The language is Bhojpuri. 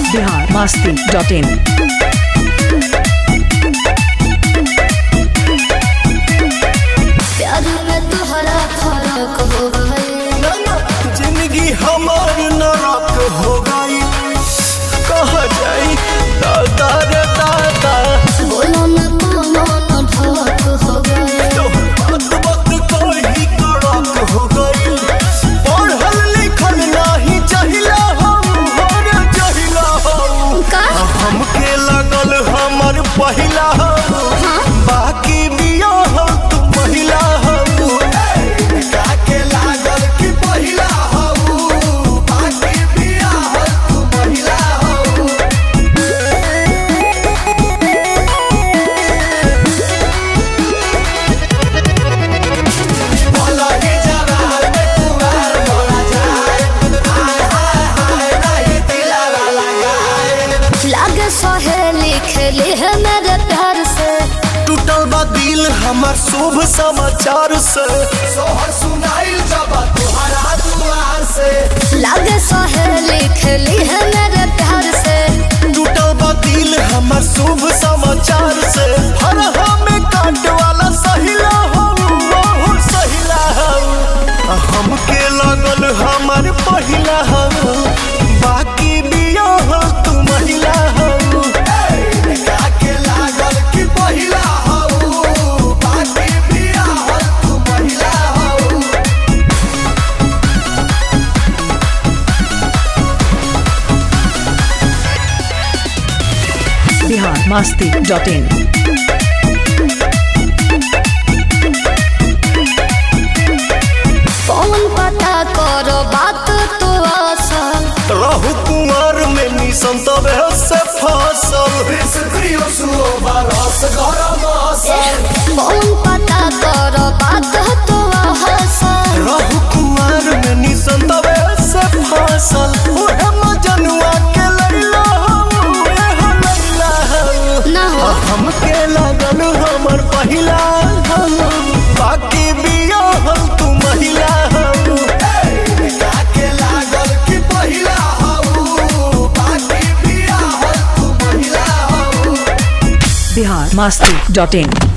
बिहार मस्ती डॉट इन प्यार में तोहरा फर्क हो गए जिंदगी हमार नरक हो गई कह जाई दादा रे दादा बोलो न कोनो न ढक हो गए तो बात बात कही कड़क हो गई पढ़ल लिखल नहीं चाहिला हम हर चाहिला हम का हमके लगल हमर पहिला हम बाकी बिया हम तू पहिला हम काके लागल कि पहिला हम बाकी बिया हम तू पहिला हम भला ही जवार में कुमार भोला जाए हाय हाय हाय नहीं दिलावा लगाए लागे सहेली खेली है मेरे प्यार से टूटल बा दिल हमार शुभ समाचार से सोहर सुनाइल जब तुहरा दुआर से लागे सहेली खेली है मेरे प्यार से टूटल बा दिल हमार शुभ समाचार से हर हमें काट वाला सहिला हम बहुत सहिला हम हमके लगल हमार पहिला हम बाकी बिया हम तू महिला हम काके लागल कि पहिला हम बाकी बिया हम तू महिला हम बिहार मस्ती डॉट इन कौन पता करो बात तो असल रहु कुमार में निशन तबे से फसल कौन पता करो बात तो असल रहु कुमार में निशन तबे से फसल ओहे मजनुआ के लैला हम एहो लैला हम ना हो हमके लगल हमर पहिला हम बाकी बिया हम तू महिला हम काके लागल कि पहिला हम बाकी बिया हम तू महिला हम बिहार मस्ती डॉट इन